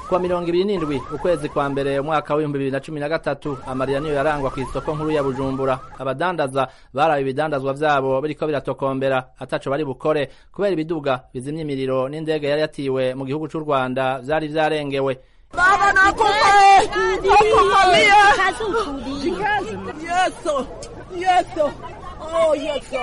kuwa mirongo ibiri n'indwi ukwezi kwa mbere umwaka w'ibihumbi bibiri na cumi na gatatu amarira niyo yarangwa ku isoko nkuru ya bujumbura abadandaza baraye ibidandazwa vyabo biriko biratokombera ataco bari bukore kubera ibiduga bizimya imiriro n'indege yari yatiwe mu gihugu c'u rwanda vyari vyarengewe Baba nakufa nakufalia. Yeso. Yeso. Oh yeso.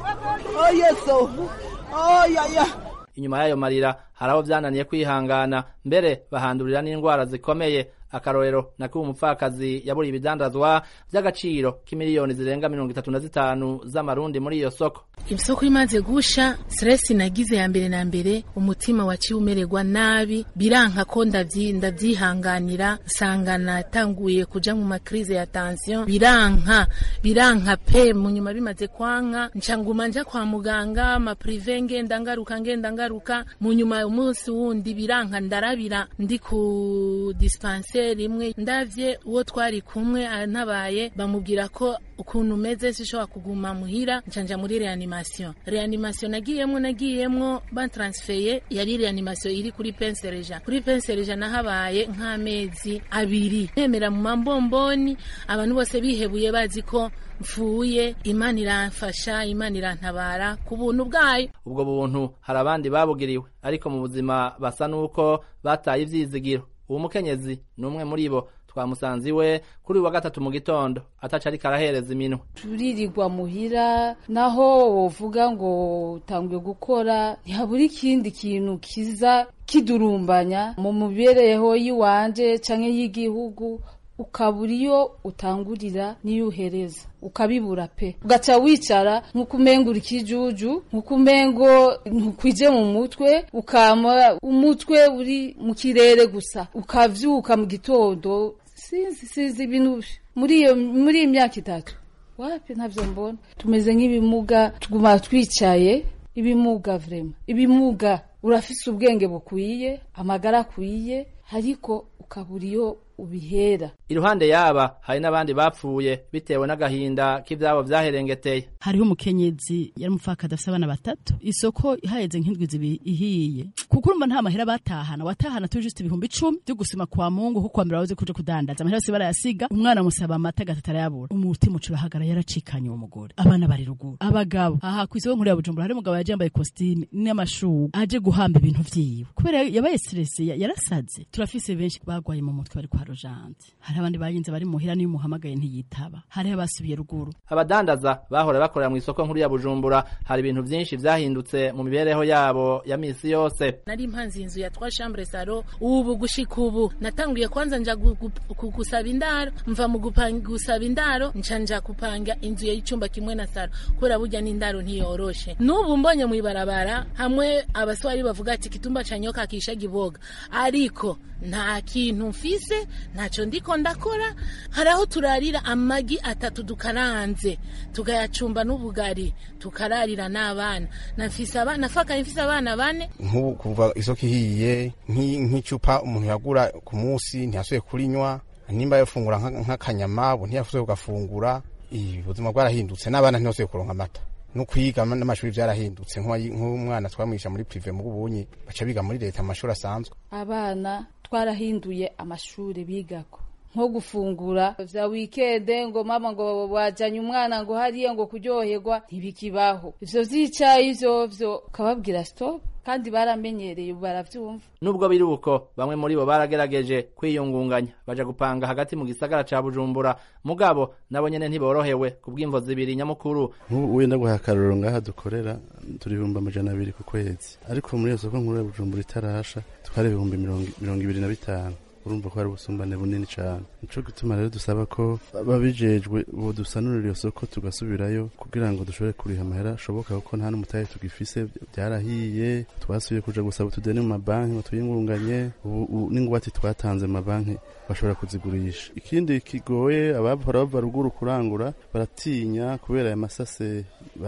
Oh yeso. Oh ya ya. inyuma y'ayo marira hari abo vyananiye kwihangana mbere bahandurira n'indwara zikomeye akarorero nakuba umupfakazi yaburiye ibidandazwa vy'agaciro k'imiliyoni zirenga mirongo itatu na zitanu z'amarundi muri iyo soko isoko imaze gusha stress nagize ya mbere na mbere umutima waciye umererwa nabi biranka ko ndavyi ndavyihanganira nsanga natanguye kuja mu makrize ya tension biranka biranka pe mu nyuma bimaze kwanka nca nguma nja kwa muganga ama prive ngenda ngaruka ngenda ngaruka mu nyuma umunsi wundi biranka ndarabira ndi ku dispensaire imwe ndavye uwo twari kumwe antabaye bamubwira ko ukuntu umeze sishobora kuguma muhira ncanja muri reanimation reanimation nagiyemwo nagiyemwo bantransfeye yari reanimation iri kuri pensereja kuri pensereja nahabaye nk'amezi abiri nemera mu mambomboni abantu bose bihebuye bazi ko mfuye imana iramfasha imana irantabara ku buntu bwayo ubwo buntu hari abandi babugiriwe ariko mu buzima basa n'uko bataye ivyizigiro uwo mukenyezi ni umwe muri bo twamusanze iwe kuri wa gatatu mu gitondo ataca ariko arahereza iminwe turirirwa muhira naho wovuga ngo utanguye gukora ntihabura ikindi kintu kiza kidurumbanya mu mibereho y'iwanje canke y'igihugu ukabura iyo utangurira n'iyo uhereza ukabibura pe ugaca wicara nk'uko umenga uri kijuju nk'uko umengo ntukwije mu mutwe ukama umutwe uri mu kirere gusa ukavyuka mu gitondo sinzi sinzi ibintu muri iyo muri iyi myaka itatu wapi ntavyo mbona tumeze nk'ibimuga tuguma twicaye ibimuga vrema ibimuga urafise ubwenge bukwiye amagara akwiye ariko ukabura iyo ubihera iruhande yaba hari n'abandi bapfuye bitewe n'agahinda k'ivyabo vyaherengeteye hariho umukenyezi yari umupfakada afise abana batatu isoko ihaheze nk'indwi zibiri ihiye kuko urumva nta mahera batahana watahana turi just ibihumbi icumi vyo gusima kwa mungu kuko kwambere wabuze kuja kudandaza amahera yose barayasiga umwana musaba amata gatatu arayabura umutima uca urahagara yaracikanye uwo mugore abana bari ruguru abagabo aha kw'isoko nkuru ya bujumbura hari umugabo yaje yambaye kositime n'amashuka aje guhamba ibintu vyiwe kubera yabaye stress yarasaze turafise benshi bagwaye mu mutwe bari kwa rojante hari abandi bayinze bari muhira niyo umuhamagaye ntiyitaba hariho abasubiye ruguru abadandaza bahora bakorera mu isoko nkuru ya bujumbura hari ibintu vyinshi vyahindutse mu mibereho yabo ya misi yose nari mpanze inzu ya trois chambre salo ubu gushika ubu natanguye kwanza nja gusaba indaro mva mu gusaba indaro nca nja kupanga inzu y'icumba kimwe na salo kubera burya n'indaro ntiyoroshe n'ubu mbonye mw'ibarabara hamwe abaswari bavuga ati kitumba ca nyoka kisha giboga ariko nta kintu mfise ntaco ndiko ndakora hari aho turarira amagi atatu dukaranze tugayacumba n'ubugari tukararira n'abana nafise abana nafakaye mfise abana bane nk'ubu kuva isoko ihiye nk'icupa umuntu yagura ku munsi ntiyasubiye kurinywa nimba yafungura nk'akanyama ubu ntiyasubiye kugafungura ubuzima bwarahindutse n'abana ntibasubiye kuronka amata no kwiga n'amashuri byarahindutse nk'umwana twamwisha muri prive mu bubunyi baca biga muri leta amashuri asanzwe abana twarahinduye amashuri bigako nko gufungura vya wikende ngo mama ngo wajanye umwana ngo hariya ngo kuryoherwa ntibikibaho ivyo vyicaye ivyo vyo ukababwira stop kandi baramenyereye baravyumva nubwo biri uko bamwe muri bo baragerageje kwiyungunganya baja gupanga hagati mu gisagara ca bujumbura mugabo nabo nyene ntiborohewe kubw'imvo zibiri nyamukuru nk'ubu wenda guha akarorero ngaha dukorera turi ibihumbi amajana abiri ku kwezi ariko muri iyo soko nkuru ya bujumbura itarasha twari ibihumbi mirongo ibiri na bitanu urumva ko hari ubusumbane bunini cyane nico gituma rero dusaba ko babijejwe bodusanurira iyo soko tugasubirayo kugira ngo dushobore kuriha amahera ashoboka kuko nta n'umutahe tugifise byarahiye twasubiye kuja gusaba utudeni mu mabanki ngo tuyingunganye ubu n'ingwate twatanze mu mabanki bashobora kuzigurisha ikindi kigoye abahora bava ruguru kurangura baratinya kubera aya masase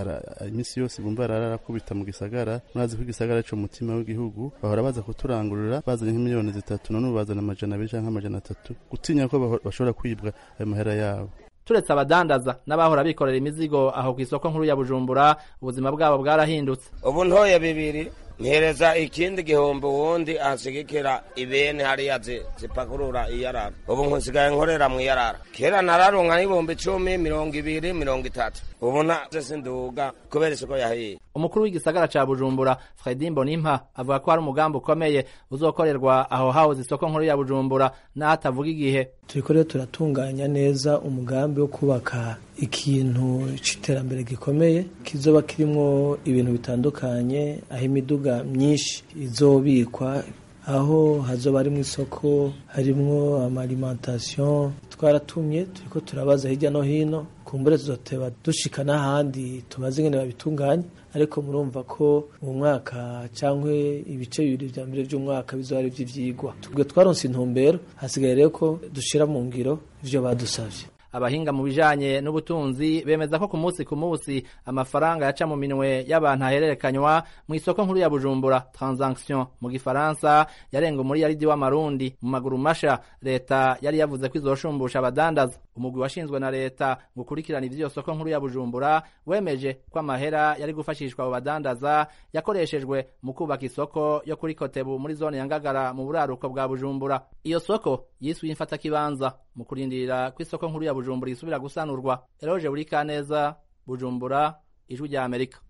iminsi yose bumva ararakubita mu gisagara murazi ko igisagara cyo mutima w'igihugu bahora baza kuturangurira bazanye nk'imiliyoni zitatu none ubu bazana amajana abiri canke amajana atatu gutinya ko bashobora kwibwa ayo mahera yabo turetse abadandaza n'abahora bikorera imizigo aho ku isoko nkuru ya bujumbura ubuzima bwabo bwarahindutse ubu ntoye bibiri mpereza ikindi gihombo wundi ansigikira ibene hariya zi- zipakurura iyarara ubu nkusigaye nkorera mu iyarara kera nararonka n'ibihumbi icumi mirongo ibiri mirongo itatu ubu naje sinduga kubera isoko yahiye umukuru w'igisagara ca bujumbura fredi mbonimpa avuga ko hari umugambi ukomeye uzokorerwa aho hahoze isoko nkuru ya bujumbura n'aho atavuga igihe turiko rero turatunganya neza umugambi wo kubaka ikintu c'iterambere gikomeye kizoba kirimwo ibintu bitandukanye aho imiduga myinshi izobikwa aho hazoba harimwo isoko harimwo amaalimentation twaratumye turiko turabaza hirya no hino kumbure tuzoteba dushika n'ahandi tubaze ingene babitunganya ariko murumva ko mu mwaka cyangwa ibice bibiri vya mbere vy'umwaka bizoba ari ivy'ivyigwa tubwe twaronse intumbero hasigaye rero ko dushira mu ngiro ivyo badusavye abahinga mu bijanye n'ubutunzi bemeza ko ku munsi ku munsi amafaranga yaca mu minwe y'abantu ahererekanywa mu isoko nkuru ya bujumbura transaction mu gifaransa yarenga umuriyaridi w'amarundi mu maguru masha leta yari yavuze ko izoshumbusha abadandaza umugwi washinzwe na leta ngo ukurikirane ivy'iyo soko nkuru ya bujumbura wemeje ko amahera yari gufashishwa abo badandaza yakoreshejwe mu kubaka isoko yo kuri kotebu muri zone ya ngagara mu buraruko bwa bujumbura iyo soko yiswe imfatakibanza mu kurindira ko isoko nkuru ya bujumbura isubira gusanurwa eroje buri kaneza bujumbura ijwi rya amerika